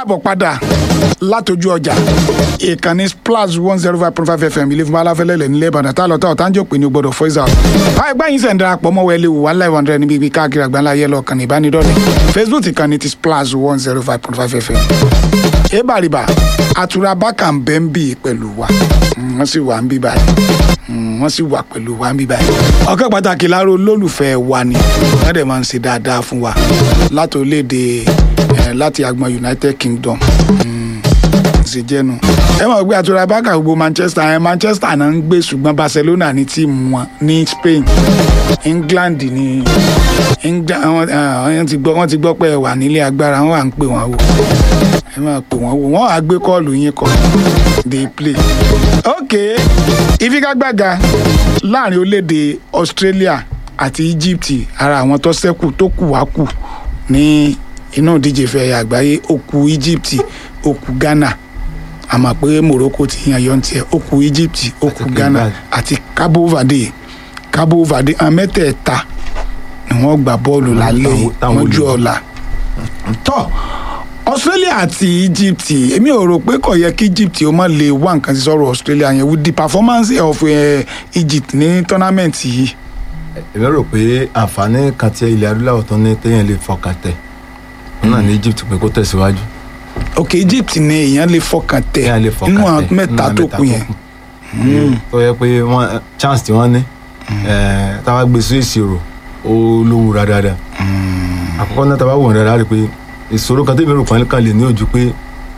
káàbọ̀ padà látọjú ọjà ìkànnì splash one zero five point five fm ilé fún aláfẹ́lẹ́lẹ̀ nílẹ̀ ìbàdàn tá a lọ tá ọ̀tá ń jò pé ní o gbọ́dọ̀ voice out. báyìí gbáyìn sẹ̀ ń darapọ̀ mọ́ wẹ́lẹ́ wò one live hundred níbi ibi káàkiri àgbáńlá ayé lọ kàn ní ìbánidọ́rẹ̀ facebook ìkànnì ti splash one zero five point five fm. ebàrìbà àtúrà bákà ń bẹ́ ń bì pẹ̀lú wa wọ́n sì wà ń bí báyìí wọ́n sì wà pẹ̀lú wa ń bí báyìí. ọ̀kẹ́ pàtàkì láàárọ̀ olólùfẹ́ wa ni wọ́n dẹ̀ máa ń ṣe dáadáa fún wa láti orílẹ̀-èdè láti agbọn united kingdom ṣe jẹ́nu. ẹ mọ̀ pé àtúrà bákà gbogbo manchester ẹ manchester náà ń gbé ṣùgbọ́n barcelona ní tíìmù wọn ní spain england ní wọ́n ti gbọ́ pé ẹ wà nílé agbára wọ́n wà ń pè wọ́n wò ẹ máa pè wọ́n wò wọ́n á gbé kọ́ọ̀lù yín kọ́ dey play. ok ìfigagbága láàrin orílẹ̀-èdè australia àti egypt ara àwọn tó ṣẹ́kù tó kù wá kù ní inú ìdíje fẹ̀yà àgbáyé ó kù egypt ó kù ghana àmọ́ pé morocco ti yan yọ̀ tiẹ̀ ó kù egypt ó kù ghana àti cabo verde cabo verde àwọn mẹ́tẹ̀ẹ̀ta ni wọ́n gbà bọ́ọ̀lù lálẹ́ mọ́jú ọ̀la tọ́ australia àti egypt èmi ò rò pé kò yẹ kí egypt ó má lè wá nǹkan sí sọ̀rọ̀ australia yẹn with the performance of uh, egypt ní tournament yìí. èmi rò pé àǹfààní kan tí ilẹ̀ adúláwọ̀ tó ní téèyàn lè fọkàn tẹ̀ náà ní egypt pé kó tẹ̀síwájú. ok egypt ni èèyàn lè fọkàn tẹ̀ nínú àwọn mẹ́ta tó kù yẹn. tó yẹ pé chance tí wọ́n ní táwa gbé sí ìṣirò ó lówó dáadáa àkọ́kọ́ náà táwa wò dáadáa rí i pé ìṣòro kan tẹ́mi rò pọ́n kan lè ní ojú pé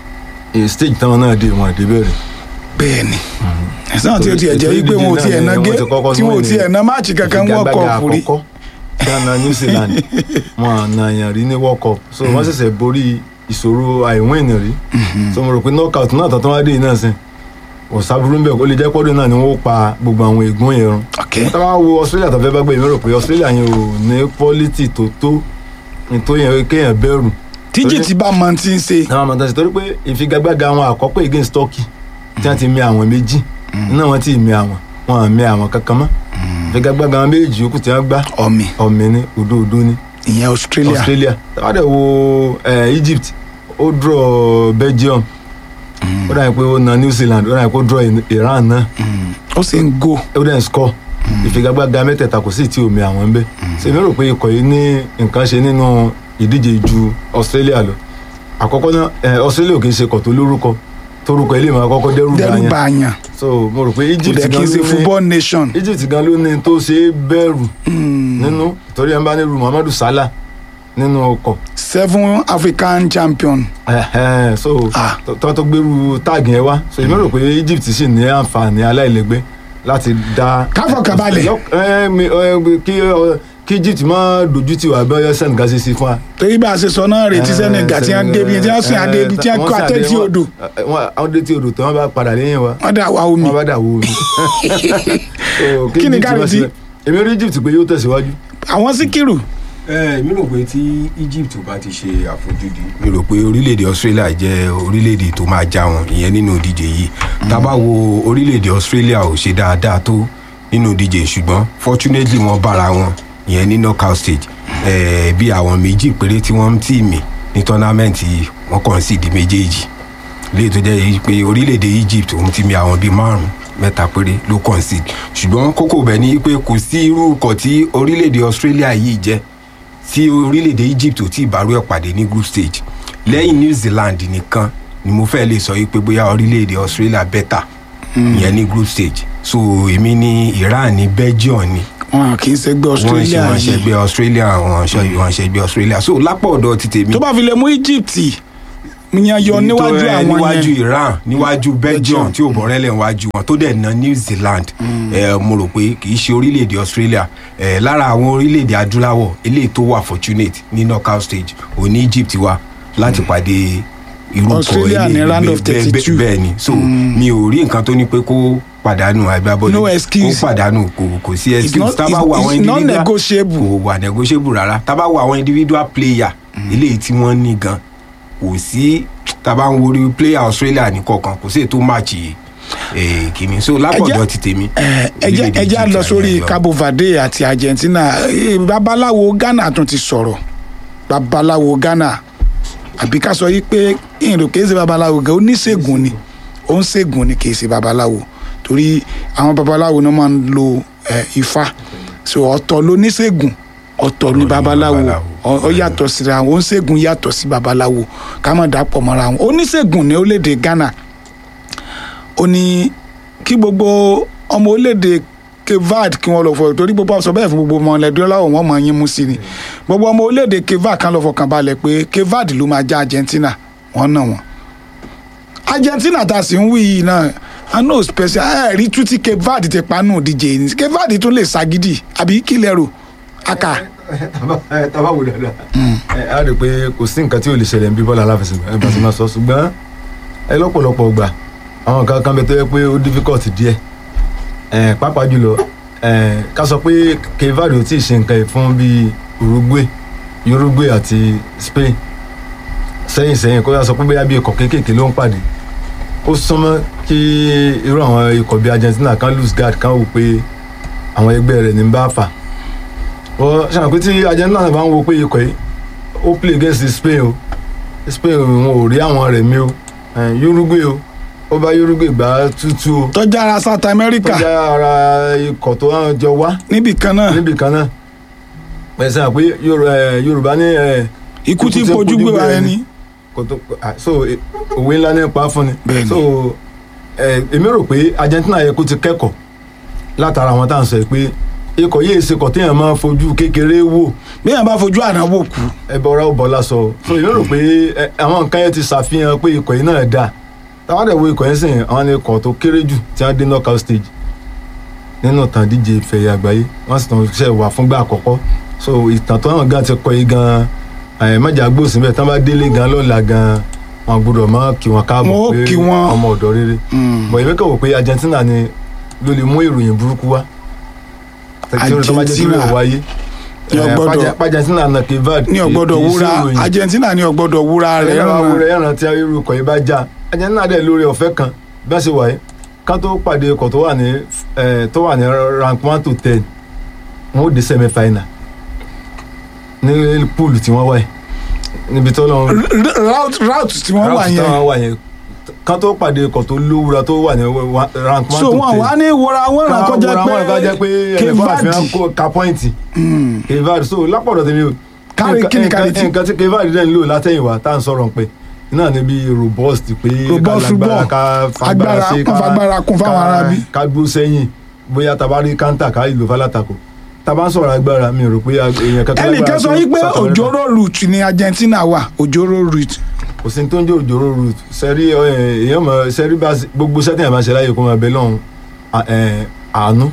stage táwọn náà dé wọn àdé bẹ̀rẹ̀. bẹ́ẹ̀ni ẹ̀sán tí o tiẹ̀ jẹ́ wípé wọn ò tiẹ̀ ná gé tí wọn ò tiẹ̀ ná máàcì kankan world cup rí. ghana new zealand wọn àna yàn rí ní world cup so wọn ṣẹ̀ṣẹ̀ borí ìṣòro àìwín rí so mo rò pé knockout náà tọ́tọ́ wá dé yìí náà sìn kò sábúrú mbẹ kó lè jẹ́ pọ́dún náà ni wọ́n pa gbogbo àwọn ègún yẹn run. tá a bá wo australia tó fẹ́ bá gbé mi rò pé australia yẹn ò ní quality tó tó tó yẹn kéèyàn bẹ̀rù tíjì tí bá máa ti ń ṣe. àwọn àmọ̀tán ṣe torí pé ìfigagbága àwọn àkọ́kọ́ against turkey tí wọ́n ti mi àwọn méjì náà wọ́n ti mi àwọn wọn à mi àwọn kankan mọ́ ìfigagbága àwọn méjì yòókù tí wọ́n gbá ọ̀mì ọ̀mì ni òdo òdo ni. ìyẹn australia australia tàbá dẹ̀ wo egypt ó draw belgium ó dàbí pé ó na new zealand ó dàbí pé ó draw iran náà ó sì ń go ó dẹ̀ ń score ìfigagbága mẹ́tẹ̀ẹ̀ta kò sí tí omi àwọn ń bẹ́ ṣèmi rò pé ikọ̀ yìí ní nǹkan ṣe nínú ìdíje ju australia lọ àkọ́kọ́ náà australia ò kì í ṣe kọ̀ tó lórúkọ torúkọ ilé ìmọ̀ àkọ́kọ́ dẹ́rù dẹ́rù bá yàn so mo rò pé egypt gan ló ní football nation egypt gan ló ní tó ṣe é bẹ̀rù nínú torí ẹ̀ ń bá ní ru muhammadu salah nínú ọkọ̀. seven african champion. so tó tó gbèrú táàgì yẹn wá so èmi rò pé egypt sì ní àǹfààní aláìlẹ́gbẹ́ láti dá. káfọ̀ kábàlẹ̀. kí kí egypt má dojú tì wá bẹ́ẹ̀ senegal ṣe sí fún wa. torí bá a ṣe sọ náà retí senegal tí wọ́n débi tí wọ́n sìn adébi tí wọ́n kó àtẹ́tí odò. wọ́n dé tí odò tí wọ́n bá padà lẹ́yìn wa. wọ́n dà wá omi. wọ́n bá dà wá omi. kí ni ká retí. èmi rí egypt pé yóò tẹ̀síwájú. àwọn síkírù. ẹ mi rò pé tí egypt bá ti ṣe àfojúdi mi rò pé orílẹ̀-èdè australia jẹ́ orílẹ̀-èdè tó máa já wọn ìyẹn nínú ìdíje yìí tá a bá wo orílẹ̀-èdè australia ò ṣe dáadáa tó nínú ìdíje ṣùgbọ́n fortunately wọ́n bára wọn ìyẹn ní knockout stage eh, bí àwọn méjì péré tí wọ́n ń tì mí ní tọ́námẹ́ǹtì wọ́n kàn sí di méjèèjì léyìí tó jẹ́ pé orílẹ̀-èdè egypt òun ti mi àwọn bíi márùn-ún mẹ́ta péré ló kàn sí ṣùgbọ́n kókó bẹ̀ ni pé kò sí irú ikọ̀ tí orílẹ̀-èdè australia yìí jẹ́ tí orílẹ̀-èdè egypt ò tí ì bárú ẹ̀ pàdé ní group stage lẹ́yìn new zealand nìkan ni mo fẹ́ lè sọ yìí pé bóyá orílẹ̀-èdè australia bẹ́tà ìyẹn ní group stage so èmi ní iran ní belgium ni wọn kì í ṣẹgbẹ́ australia wọn ṣẹgbẹ́ australia wọn ṣẹgbẹ́ australia so lápò ọ̀dọ̀ ti tèmi. tó bá fi lè mú egypt yan yọ níwájú àwọn yẹn níwájú iran níwájú belgium tí ò bọ̀rẹ́lẹ̀ níwájú wọn tó dẹ̀ na new zealand mo rò pé kì í ṣe orílẹ̀-èdè australia lára àwọn orílẹ̀-èdè adúláwọ̀ eléyìí tó wà fortunate ní knockout stage òní egypt wá láti pàdé irú australia ní round of thirty two bẹ́ẹ̀ ni so mi ò rí nǹkan tó ní pé kó pàdánù agbábọ́ọ̀lù no excuse kó pàdánù kò kò sí excuse tá a bá wo àwọn individual it's not negotiable kò wà negotiable rárá tá a bá wo àwọn individual player eléyìí tí wọ́n ní gan kò sí tá a bá ń worí player australia ní kọ̀ọ̀kan kò sí ètò match kìíní so lápọ̀dọ̀ ti tèmi. ẹjẹ ẹjẹ lọ sórí cabo verde àti argentina babaláwo ghana tún ti sọ̀rọ̀ babaláwo ghana àbí ká sọ yí pé ìrìn kìí ṣe babaláwo gan oníṣègùn ni ó ń ṣègùn ni kìí ṣe babaláwo torí àwọn babaláwo náà máa ń lo eh, ifá so ọ̀tọ̀ lóníṣègùn ọ̀tọ̀ ní ni babaláwo babaláwo. ọ ọ yàtọ̀ síra wọn oníṣègùn yàtọ̀ sí babaláwo ká má dàpọ̀ mọ́ra wọn oníṣègùn ní orílẹ̀-èdè Ghana ó ní kí gbogbo ọmọ orílẹ̀-èdè kevad kí wọ́n lọ fọ torí gbogbo ọ̀sọ̀ bẹ́ẹ̀ fún gbogbo ọmọ ẹlẹ́dọ́ láwọn wọn mọ̀ yín mú sí ni gbogbo ọmọ orílẹ̀-èdè kevad kan lọ fọkàn balẹ̀ pé kevad ló máa já Argentina wọ́n nà wọ́n Argentina tá a sì ń wí yìí náà i know special ẹ rí tú tí kevad ti panú díje ní kevad tún lè ṣagídì àbí kí lẹ rò aka taba wò dáadáa ẹ á rí i pé kò sí nǹkan tí ò lè ṣẹlẹ̀ ń bí bọ́ọ̀lù aláfẹsẹ̀gbá ẹ bá ti máa sọ ṣùgbọ́n ẹ lọ́pọ̀lọpọ̀ gbà àwọn nǹkan kan bẹ tó yẹ pé ó difficult díẹ̀ ẹ pàápàá jùlọ ẹ ká sọ pé kevad ò tí ì ṣe nǹkan yìí fún bíi Uruguay Uruguay àti Spain sẹ́yìn sẹ́yìn kó yà sọ pé bóyá bí ikọ̀ kéékèèké ló ń pàdé ó súnmọ́ kí irú àwọn ikọ̀ bíi Argentina kan lose guard kan wò pé àwọn ẹgbẹ́ rẹ̀ ní bá fà wọ́n ṣàwọn pé tí Argentina náà bá ń wo pé ikọ̀ yìí ó play against Spain o Spain wọn ò rí àwọn rẹ̀ mí o eh, Uruguay o ó bá Uruguay gbá tútù o tọ́jà ara South America tó jẹ́ ara ikọ̀ tó wá jọ wá níbì kan náà níbì kan náà pẹ̀sẹ̀ àpé Yoru- eh, Yorùbá ní eh, ikú tí ikú tí pojú pojú gbé wa gbé ẹni kò tó ah, so eh, òwe ńlá nípa fún ni Bẹ́ẹ̀ni. so eh, èmi rò pé Argentina yẹ kó ti kẹ́kọ̀ọ́ látara àwọn tá à ń sọ yìí pé ikọ̀ yìí ṣe kọ̀ téèyàn máa fojú kékeré wò bí yàn bá fojú àná wò kú ẹbọ ọ̀rọ̀ bọlá sọ so èmi rò pé ẹ, àwọn nǹkan yẹn ti ṣàfihàn pé ikọ̀ yìí náà dáa táwọn dẹ̀ wo ikọ̀ yẹn sìn àwọn ni ikọ̀ tó kéré jù tí wọ́n dé knockout stage nínú ìtàn díje ìfẹ̀yà àgbáyé wọ́n sì tàn ṣe wà fúngbà àkọ́kọ́ so ìtàn tó hàn gan ti kọ yìí gan ẹ̀ mẹ́jà gbòòsì bẹ́ẹ̀ tí wọ́n bá délé gan lọ́la gan wọn gbọ́dọ̀ mọ́ kí wọn káàbọ̀ Wọn ó pé kí wọn. ọmọ ọ̀dọ́ rere bọ̀ èmi kàn wò pé Argentina ni ló lè mú ìròyìn burúkú wá tẹ̀síwájú tó bá jẹ́ kí Argentina. ló wáyé Ní ọgbọ́dọ̀- Argentina na Kevad ní ọgbọ́dọ̀ kì í wúra ṣe ìròyìn Argentina ní ọgbọ́dọ̀ wúra rẹ̀ ẹ̀rọ ràn awúrẹ́ ẹ̀ràn tí irú ikọ̀ yìí bá já Argentina dẹ̀ lórí ọ̀fẹ́ kan bí wọ́n ṣe wà yìí ká tó pàdé ikọ̀ tó wà ní eh, tó wà ní rank one to ten wọn ó dé semi final ní pool tí wọ́n wà yìí níbi tó lọ́n route route tí wọ́n wà route yẹn táwọn wà yẹn ká tó pàdé ikọ̀ tó lówúra tó wà ní wa- rank one so to wọn ten wà ní wúra wọn ràn kọjá kọjá pé pé ẹnìkan àfihàn Kevadi kó ka pọ́ìntì Kevad so lápọ̀dọ̀ tèmi o Kárí nǹkan- kíni kárí nǹkan- tí? nǹkan tí Kevad dẹ̀ ń lò látẹ̀yìnwá tá à ń sọ̀rọ̀ pé náà níbi robust pé Robust ká lágbára football. ká Agbára, fagbára sí kún fagbára kún fáwọn ká- arábí. ká dúró sẹ́yìn bóyá tabari kántà ká ìlú falátakò taba ń sọ̀rọ̀ agbára mi rò pé ag- èèyàn kankan ẹnìkan sọ tó yí pé South America. òjòrò route ni Argentina wà òjòrò route kò sí ní tó ń jẹ́ òjòrò route sẹ́rí ẹ, èèyàn mọ̀ sẹ́rí bá gbogbo sẹ́tìn àmà ṣe láyè kó máa bẹ lọ́hùn à- ẹ, àánú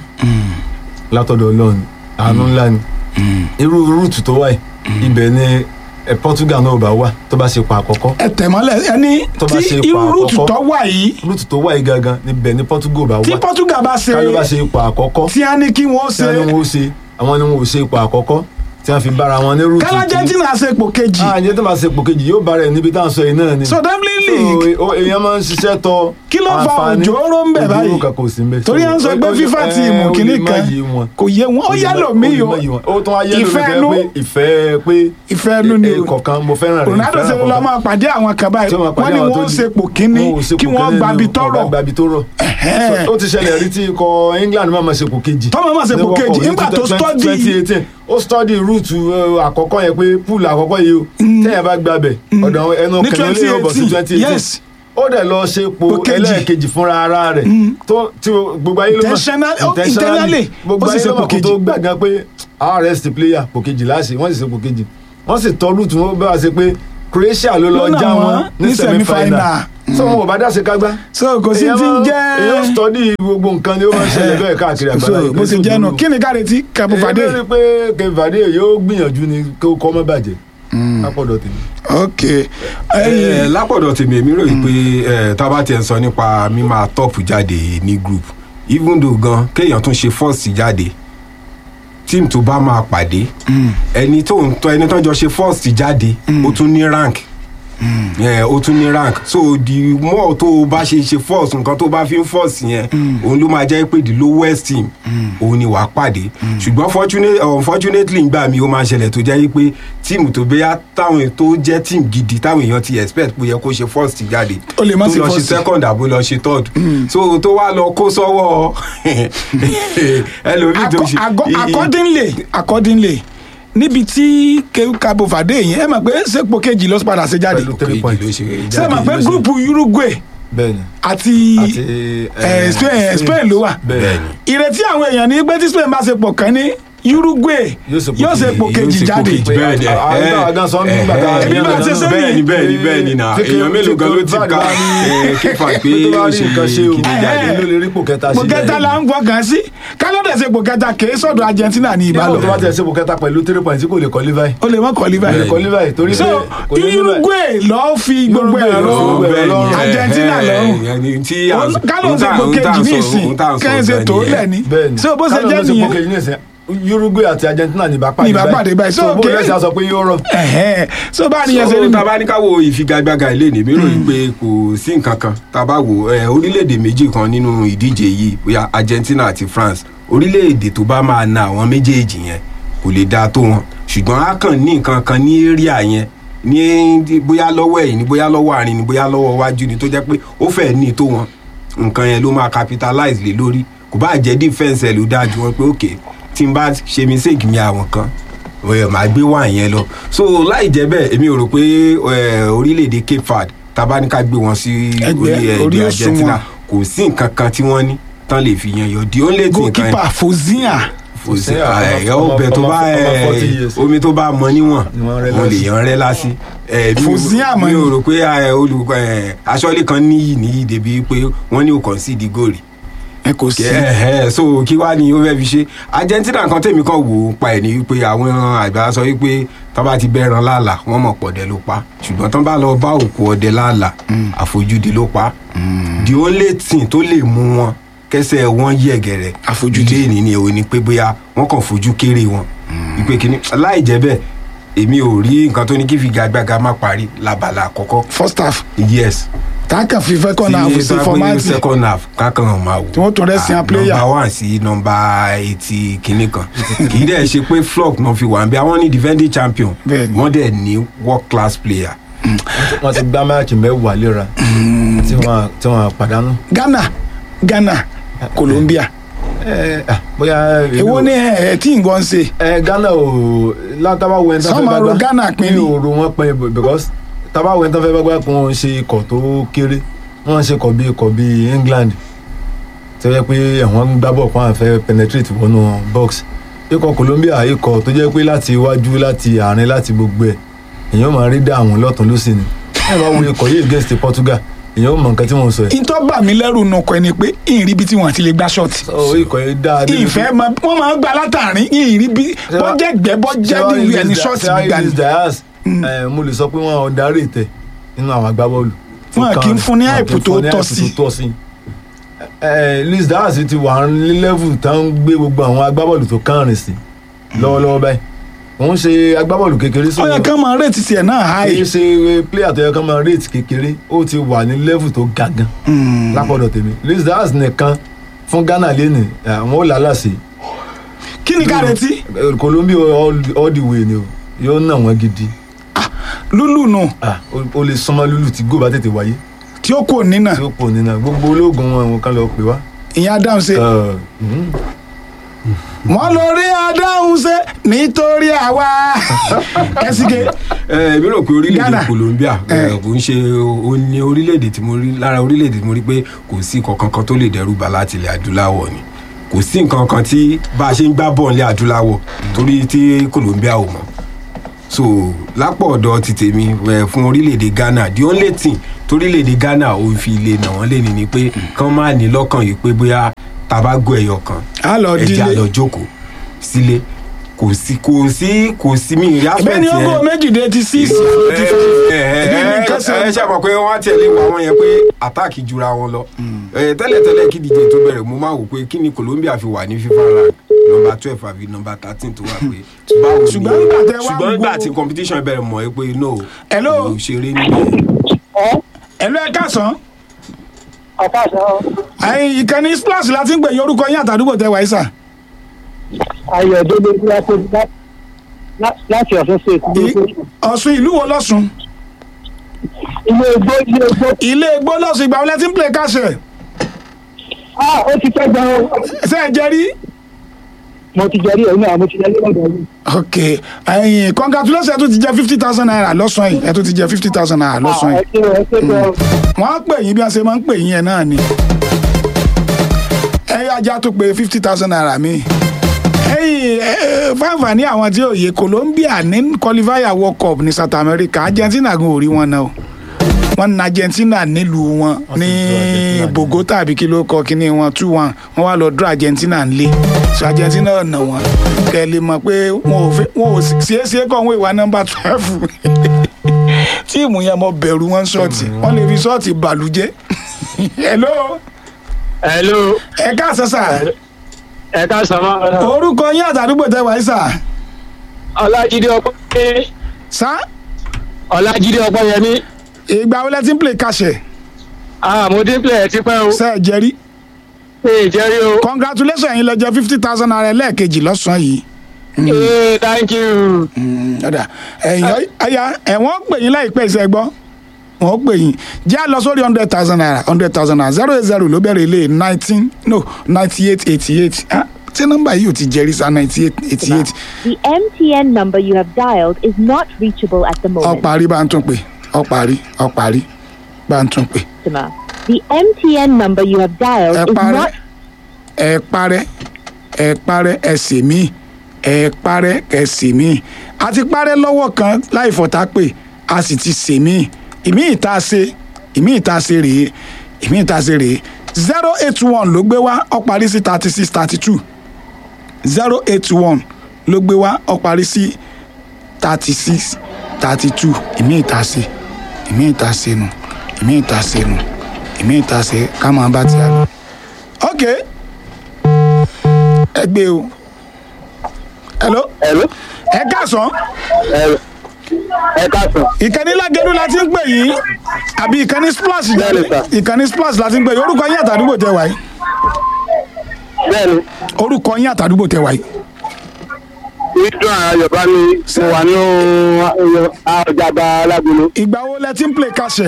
látọ̀dọ̀ Ọlọ́run àánú ńlá ni irú route tó wáyé ibẹ̀ ni ẹ, Portugal náà bá wà tó bá ṣe pa àkọ́kọ́ ẹ tẹ̀mọ́lẹ̀ ẹni Tó bá tí ṣe ipò irú route àkọ́kọ́. tó wà yìí route tó wáyé gangan níbẹ̀ ni Portugal bá tí wà Portugal bá ṣe káyọ̀ bá ṣe ipò àkọ́kọ́ tí a ní kí wọ́n tí wọ́n ní ṣe wọ́n ṣe àwọn ni wọ́n ò ṣe ipò àkọ́kọ́ tí wọ́n fi bára wọn ní route kálá Argentina ṣe ipò kejì ah ǹjẹ́ tó máa ṣe ipò kejì yóò bára ẹ̀ níbi tá à ń sọ yìí náà ni so Dublin League so o- èèyàn máa ń ṣiṣẹ́ tọ Kí ló fa àǹfààní. òjòrò ń bẹ̀ báyìí? òjòrò kan kò sí ń bẹ̀ torí à ń sọ pé FIFA tíìmù kìíní kan kò yé wọn ó yálò mí o ó tún ayé lómi ìfẹ́ fẹ́ ẹnu pé ìfẹ́ pé ìfẹ́ ẹnu ni o kọ̀ọ̀kan mo fẹ́ràn rẹ̀ Ronaldo ìfẹ́ ṣe ló lọ àkọ́kọ́. máa pàdé àwọn kan báyìí tí wọ́n máa wọ́n pàdé ní àwọn tó wọ́n ń di- ṣepò kínní wọn ò ṣepò kí wọ́n kínní gbabi ni o, tọ́rọ̀ wọn gbabi tọ́rọ̀ Ẹ̀hẹ́n. So, ó ti ṣẹlẹ̀ rí tí ikọ̀ England máa ma ṣepò kejì Tọ́mọ máa ṣepò ní World kejì, Cup ní nígbà tó 20- study- 2018 ó study route uh, àkọ́kọ́ yẹn pé pool àkọ́kọ́ yìí o tẹ́yìn bá gbabẹ̀ ọ̀dọ̀ àwọn ẹnu Ní kẹ̀lẹ́ lè bọ̀ sí 2018, 2018 yes. ó dẹ̀ lọ ṣe po Po kejì. ẹlẹ́ẹ̀kejì fúnra ara rẹ̀ tó tí o- gbogbo ayé ló mọ̀ Intentional- oh, intentionally, gbogbo ó sì ayé ṣe ló po mọ̀ kó kejì. tó gbàgbọ́ pé RS player po kejì láṣẹ wọ́n sì ṣe po kejì wọ́n sì tọ́ route wọn bá wa ṣe pé Croatia ló lọ Ló nà já wọ́n wọn ní ní semi-final. semi-final so wọn ò bá dá ṣe kágbá so kò sí èèyàn ti ń máa- jẹ́ èèyàn study gbogbo nǹkan ni ó máa ń ṣẹlẹ̀ bẹ́ẹ̀ káàkiri so àgbáyé bó ti jẹ́ nù kí ni ká retí Cabo Verde èyí lórí pé kevade yóò gbìyànjú ni kó kọ́ mọ́ bàjẹ́ lápọ̀dọ̀ tèmi. ok ẹ ẹyin lápọ̀dọ̀ tèmi èmi ròyìn pé ẹ tá a bá tiẹ̀ ń sọ nípa mímáa tọ́pù jáde ní group even though gan kéèyàn tún ṣe first jáde team tó bá máa pàdé ẹni tó ń tọ́ ẹni tó ń jọ ṣe first jáde ó tún ní rank ẹ ó tún ní rank so the more tó o bá ṣe ṣe force nǹkan tó o bá fi ń force yẹn òun ló máa jẹ́ pé the lowest team òun ni wàá pàdé ṣùgbọ́n fortunate unfortunately ngbà mi ó máa ṣẹlẹ̀ tó jẹ́ pé tíìmù tó bẹ́yà táwọn tó jẹ́ team gidi táwọn èèyàn ti expect pé yẹ kó ṣe first jáde Ó lè má tó ṣe lọ ṣe first. second àbó lọ ṣe third so tó wá lọ kó sọ́wọ́ ẹlòmíì tó ṣe Acco- i- i- accordingly accordingly níbi tí Cabo Verde yẹn ẹ mọ̀ pé sèpò kejì ló padà ṣe jáde Pẹ̀lú three points. ló ṣe ṣé ẹ mọ̀ jáde. pé gúrùpù Uruguay bẹ́ẹ̀ni àti àti eh, Spain Spain ló wà bẹ́ẹ̀ni ìrètí àwọn èèyàn ní pé tí Spain bá ṣe pọ̀ kàn ní Uruguay Yóò ṣe pò yóò ṣe kejì, pò yóò kejì ṣe pò jáde kejì. bẹ́ẹ̀ ni àwọn ẹ, àwọn gan sọ ẹ, nígbà tá a ẹ, Ebi bá ti ṣe bẹ́ẹ̀ ni bẹ́ẹ̀ ni bẹ́ẹ̀ ni náà Tí- èèyàn mélòó gan ló ti tí- ká ẹ, kífà pé tó bá ó rí ṣe nǹkan ṣe o kíní jáde. Eh, ló lè rí pò kẹta pò ṣe kẹta là ń fọkàn sí kálọ́dẹ̀ ṣe pò kẹta kì í sọ̀dọ̀ Argentina ní ìbálò ìbálò tó bá tẹ̀ ṣe pò kẹta pẹ̀lú three points tí kò lè kọ́ levi ó lè mọ́ kọ́ líbà kò lè kọ́ levi torí pé so kò lè levi Uruguay lọ́ọ́ fi gbogbo Uruguay ẹ̀rọ ló fi Bẹ́ẹ̀ ni, lọ́rùn. ẹ, Argentina ẹ, lọ́rùn. ẹ, tí à ń- kálọ̀ ohun ṣe tá- pò ohun tá à kejì ń ní sọ- ìsìn ohun tá à ń sọ kẹ́hìn ṣe gan tó nìyẹn. lẹ̀ ní bẹ́ẹ̀ni so bó ṣe Kálọ̀ jẹ́ ló ṣe pò nìyẹn kejì ní ìsìn Uruguay àti Argentina ní bá pàdé Ní bá pàdé báyìí. So, so bó okay. lẹ́sẹ̀ sọ pé yóò rọ Ẹ̀hẹ́n. so bá a nìyẹn ṣe so rí tá a bá ní ká wo ìfigagbága ilé ní mérò yìí pé kò sí nǹkan kan tá a bá wo ẹ, orílẹ̀-èdè méjì kan nínú ìdíje yìí bóyá Argentina àti France orílẹ̀-èdè tó bá máa na àwọn méjèèjì yẹn kò lè dáa tó wọn ṣùgbọ́n a kàn ní nǹkan kan ní area yẹn ní bóyá lọ́wọ́ ẹ̀yìn ní bóyá lọ́wọ́ àárín ní bóyá lọ́wọ́ iwájú ni tó jẹ́ pé ó fẹ́ ní tó wọn nǹkan yẹn ló máa capitalize lé lórí kò bá jẹ́ defence ẹ̀ ló dáa ju wọn pé ok tí n bá ṣe mistake mi àwọn kan ẹ máa gbé wá yẹn lọ so láì jẹ́ bẹ́ẹ̀ èmi ò rò pé ẹ, orílẹ̀-èdè Cape Verde tábà ní ká gbé wọn sí Ẹgbẹ́- orí orí ẹgbẹ́ òṣùwọ̀n. Argentina kò sí nǹkan kan tí wọ́n ní tán lè fi yan yọ the only thing kan goalkeeper Fozia kò sí Ọmọ- ẹ ọmọ- ọbẹ̀ tó ọmọ- bá ọmọ ẹ, 40 years. omi tó bá mọ níwọ̀n Ni wọ́n rẹ́ wọn lè lásì. yan rẹ́ lásì ẹ, mi ò- Fozia mọ̀ mi ò ni. rò pé ẹ, olùkọ́ ẹ, aṣọ́lé kan níyì níyì débi pé wọ́n ní ò concede goal rí ẹ kò sí ẹ̀hẹ́ so kí wàá ní ó fẹ́ fi ṣe Argentina kan tèmi kan wò ó pa ẹ̀ ní wípé àwọn àgbà sọ wípé tó bá ti bẹ́ẹ̀ràn láàlà wọ́n mọ̀ pọ̀dẹ ló pa ṣùgbọ́n tó bá lọ bá òkú ọdẹ láàlà àfojúdi ló pa the only thing tó lè mú wọn kẹsẹ̀ wọn yẹ̀gẹ̀rẹ̀ Àfojúdi. ilé ìní ni òun ni pé bóyá wọ́n kàn fojú kéré wọn ìpè kínní láì jẹ́ bẹ́ẹ̀ èmi ò rí nǹkan tó ní kí figagbága má parí labala àkọ́kọ́ first half yes táàkàn fi fẹ́ kọ́ náà tí ṣe bá gbé fọ́mátì second half kákan máa wò Tí wọ́n tún rest Ah, yan player. number one sí number eighty kìíní kan kì í dẹ̀ ṣe pé flock náà fi wà ń bí àwọn ní defending champion Bẹ́ẹ̀ni. wọ́n dẹ̀ ní world class player wọ́n ti gbá máàkì mẹ́wàá léra tí wọ́n tí wọ́n pàdánù. Ghana Ghana Colombia ẹ ẹ bóyá èwo ni ẹ ẹ tí nǹkan ṣe ẹ Ghana ò látàbá wo ẹni tó Sọ́mọ ro Ghana pín ní ni. òru wọn pín in because tábà wo ẹni tó fẹ́ bá gbá kó wọn ṣe ikọ̀ tó kéré wọ́n ṣe ikọ̀ bíi ikọ̀ bíi England tó yẹ pé àwọn ń gbá bọ̀ kó àwọn fẹ́ penetrate wọnú box ikọ̀ Colombia ikọ̀ tó jẹ́ pé láti iwájú láti àárín láti gbogbo ẹ̀ èèyàn máa rí dá àwọn lọ́tún lọ́sì ni ẹ bá wo ikọ̀ yìí against Portugal èèyàn ó mọ nǹkan tí wọ́n sọ ẹ̀ ìtọ́ bà mí lẹ́rù nù kọ́ ẹni pé ìrìn ibi tí wọ́n ti lè gbá ṣọ́ọ̀tì so ikọ̀ yìí dáa débi pé- ìfẹ́ ma wọ́n máa ń gba látàrin ìrìn ibi bọ́jẹ́ gbẹ́ bọ́jẹ́ níbi ẹni ṣọ́ọ̀tì gbígbà ni Diaz mo lè sọ pé wọn ò darí ìtẹ nínú àwọn agbábọ́ọ̀lù. Wọn kì í fún ní Wọn kì í àìpù tó fún ní tọ́ àìpù sí. tó tọ́ sí. Ẹ, Luis Diaz ti wà ní level tá ń gbé gbogbo àwọn agbábọ́ọ̀lù tó kánrin sí lọ́wọ́lọ́wọ́ báyìí òun ṣe agbábọ́ọ̀lù kékeré sí ó yẹ ká máa rètí tiẹ̀ náà kì í háì ṣe player tó yẹ ká máa rate kékeré ó ti wà ní level tó ga gan lápọ̀dọ̀ tèmi Luis Diaz nìkan fún Ghana lẹ́nu àwọn ò lálàsì kí ni ká retí Colombia all, all the way ni o yóò nà wọ́n gidi lúlù nù ah o- o lè sọmọ lulu tí góò bá tètè wáyé tí ó kò nínà tí ó pọ̀ nínú gbogbo ológun wọn àwọn kan lọ pè wá. ìyẹn adáhùn ṣe Ẹ, mhm. wọ́n lọ rí adáhùn ṣe nítorí àwa ẹsìkè ẹ èmi rò pé Ghana. orílẹ̀-èdè Colombia ẹ, Eh. kò ń ṣe ó ní orílẹ̀-èdè tí mo rí lára orílẹ̀-èdè tí mo rí pé kò sí nǹkan kan tó lè dẹ́rù bà láti ilẹ̀ adúláwọ̀ ni kò sí nǹkan kan tí bá a ṣe ń gbá bọ́ọ̀ ilẹ̀ adúláwọ̀ torí tí Colombia ò mọ̀ so lápò ọ̀dọ̀ ti tèmi ẹ, fún orílẹ̀-èdè Ghana the only thing torílẹ̀-èdè Ghana ò fi lè nà wọ́n lé ní ni pé kán má ní lọ́kàn yìí pé bóyá tabago ẹ̀yọ kan á lọ ẹ̀jẹ̀ dílé àlọ́ jókòó sílé kò sí kò sí kò sí mi ìrí bẹ́ẹ̀ ni ó yẹn kó méjìdé ti síìsì ti fẹ́ Ẹbí mi nǹkan ṣe- ẹ ṣe mọ̀ pé wọ́n á tẹ̀lé wa wọn yẹn pé àtáàkì jura wọn lọ Ẹ, tẹ́lẹ̀tẹ́lẹ̀ kí díje tó bẹ̀rẹ̀ mo máa wò pé kí ni Colombia fi wà ní FIFA rank nọmba twelve àbí nọmba thirteen tó wà pé báwo ni Ṣùgbọ́n nígbà tẹ́ wá ṣùgbọ́n wo- nígbà tí competition bẹ̀rẹ̀ mọ̀ ẹ́ pé no Hello? kò ṣeré níbẹ̀. ẹ̀lú ẹ̀ káàsán ọ̀pá àṣà ẹ̀yin ìkànnì splash láti ń pè yín orúkọ yín àtàdúgbò tẹ wáyé sà ayọ̀délé láti ọ̀sán state I- ọ̀ṣun ìlú wo lọ́sùn ilé egbò ilé egbò ilé egbó lọ́sùn ìgbà wọlé tí ń play káṣẹ̀ ah ó ti pẹ́ gan o ṣe é jẹ́ rí. mo ti jẹ́rí ẹ̀yìn náà mo ti jẹ́rí lọ́dọ̀ yìí ok ẹ̀yin congratulations ẹ tún ti jẹ fifty thousand naira lọ́sàn yìí ẹ tún ti jẹ fifty thousand naira lọ́sàn ẹ yìí ṣe ẹ ṣe gan wọ́n á pè yín bí wọ́n ṣe máa ń pè yín yẹn náà ni ẹ ajá tó pé fifty thousand naira mi ẹ̀yin fáfà ní àwọn tí òye Colombia ní qualifier world cup ní South America Argentina gan ò rí wọn náà o wọ́n na Argentina nílùú wọn ní Argentina ní. Bogota àbí kí ló kọ kíní wọn two one wọ́n wá lọ draw Argentina nílé so Argentina ọ̀nà wọn kẹ́ ẹ lè mọ̀ pé wọn ò fẹ́ wọn ò ṣeéṣe kọ́ wọn ìwà nọ́mbà twelve tíìmù yẹn mo bẹ̀rù wọn ṣọ́ọ̀tì wọ́n lè fi ṣọ́ọ̀tì bàlújẹ́ hello hello ẹ káàsán sà ẹ ká sàmà orúkọ yín àtàdúgbò tẹ wáyé sà ọlájídé ọpẹ́ sà ọlájídé ọpẹ́yẹmí ìgbà wo lẹ ti ń play kàṣẹ ah mo dín plẹ̀ ti pẹ́ o ṣe ẹ jẹrí ṣe ìjẹ́rí o congratulations yín lẹ jẹ fifty thousand naira lẹ́ẹ̀kejì lọ́sàn-án yìí ee thank you ọ̀dà ẹ̀yìn ọ̀yà ẹ̀wọ̀n pè yín láìpẹ́ ìṣẹ́ gbọ́ wọ́n pè yín jẹ́ à lọ sórí hundred thousand naira hundred thousand naira zero eight zero ló bẹ̀rẹ̀ ilé nineteen no ninety eight eighty eight tí nọ́mbà yìí ò ti jẹ́rí sa ninety eight eighty eight The MTN number you have dialed is not reachable at the ó moment. parí bá ń tún pè ó parí ó parí bá ń tún pè customer. The MTN number you have dialed ẹ is parẹ́ not ẹ parẹ́ ẹ parẹ́ ẹ sì mí ẹ parẹ́ ẹ sì mí a ti parẹ́ lọ́wọ́ kan láì fọ̀tá pé a sì ti sè mí ìmí ìta ṣe ìmí ìta ṣe rèé ìmí ìta ṣe rèé zero eight one ló gbé wá ó parí sí thirty six thirty two zero eight one ló gbé wá ó parí sí thirty six thirty two ìmí ìta ṣe ìmí ìta ṣe nù ìmí ìta ṣe nù ìmí ìta ṣe ká máa bá ti àná ok ẹ gbé o hello hello ẹ káàsán hello ẹ ká sàn ìkànnì lágẹ̀dú la ti ń pè yín àbí ìkànnì splash Bẹ́ẹ̀ni, sir. ìkànnì splash la ti ń pè yín orúkọ yín àtàdúgbò tẹ wáyé bẹ́ẹ̀ni orúkọ yín àtàdúgbò tẹ wáyé ìdún àyọ̀bá mi mo wà ní ọjàgbá alágbèlú ìgbà wo lẹ ti ń play kàṣẹ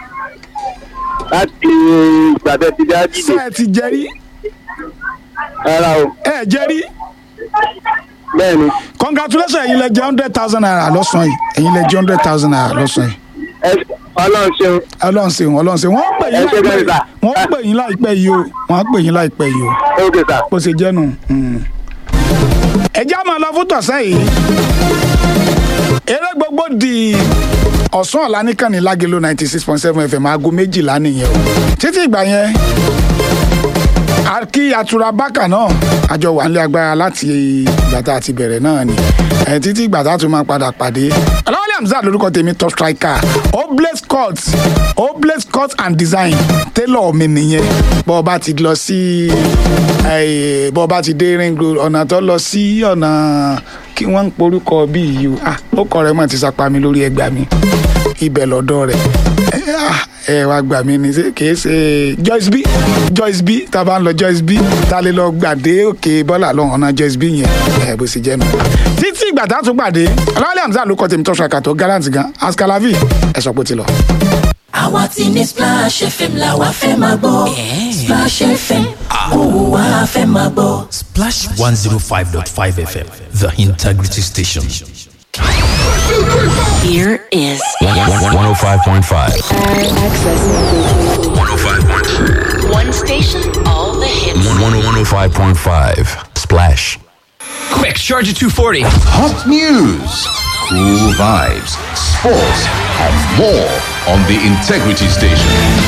láti ìgbàdẹ ti dá ṣe dìde ẹ ti jẹrí rárá o ẹ jẹrí bẹ́ẹ̀ni congratulations ẹ̀yin lẹ jẹ hundred thousand naira lọ́sàn-án yìí ẹ̀yin lẹ jẹ hundred thousand naira lọ́sàn-án yìí ẹ ọlọ́run ṣeun ọlọ́run ṣeun ọlọ́run ṣeun wọ́n pè yín Ẹ ṣé láìpẹ́ bẹ́ẹ̀ sà. wọ́n pè yín láìpẹ́ yìí o wọ́n pè yín láìpẹ́ yìí o. ok sir. bó ṣe jẹ́ nù. ẹ já máa lọ fún tọ̀sán yìí eré gbogbo di ọ̀sán ọ̀la nìkan ní lágelo ninety six point seven fm aago méjìlá nìyẹn o títí ìgbà yẹn a kí atura bákà náà àjọ wà nílé agbára láti ìgbà tá a ti bẹ̀rẹ̀ náà ni ẹ títí ìgbà tá a tún máa padà pàdé aláwọ̀lẹ̀ hamzat lórúkọ tèmi top striker oblate cut oblate cut and design tailor mi nìyẹn bọ́ ọ bá ti lọ sí ẹ, bọ́ ọ bá ti dé ring road ọ̀nà tó lọ sí ọ̀nà kí wọ́n ń porúkọ bí yìí o ah ó kọ rẹ̀ mọ̀ ti sapa mi lórí ẹgbàá mi ibẹ̀ lọ́dọ̀ rẹ̀ ẹ ah, ẹ wá gbà mí ni ṣé kìí ṣe Joyce B Joyce B tá a bá ń lọ Joyce B tá a lè lọ gbàdé òkè bọ́là lọ́hùn ọ̀nà Joyce B yẹn ẹ bó ṣe jẹ́ nu. títí ìgbà tá a tún pàdé ọlọ́wálé hamzat ló kọ́ tèmi tó ṣàkà tó gallant gan askalavi ẹ sọ pé ó ti lọ. àwa ti ní splash fm la wa fẹ́ máa gbọ́ splash fm òun wa fẹ́ máa gbọ́. Splash 105.5 FM, the integrity station. here is 105.5. one station all the hits. 105.5. Splash. Quick, charge at 240. Hot news, cool vibes, sports, and more on the Integrity Station.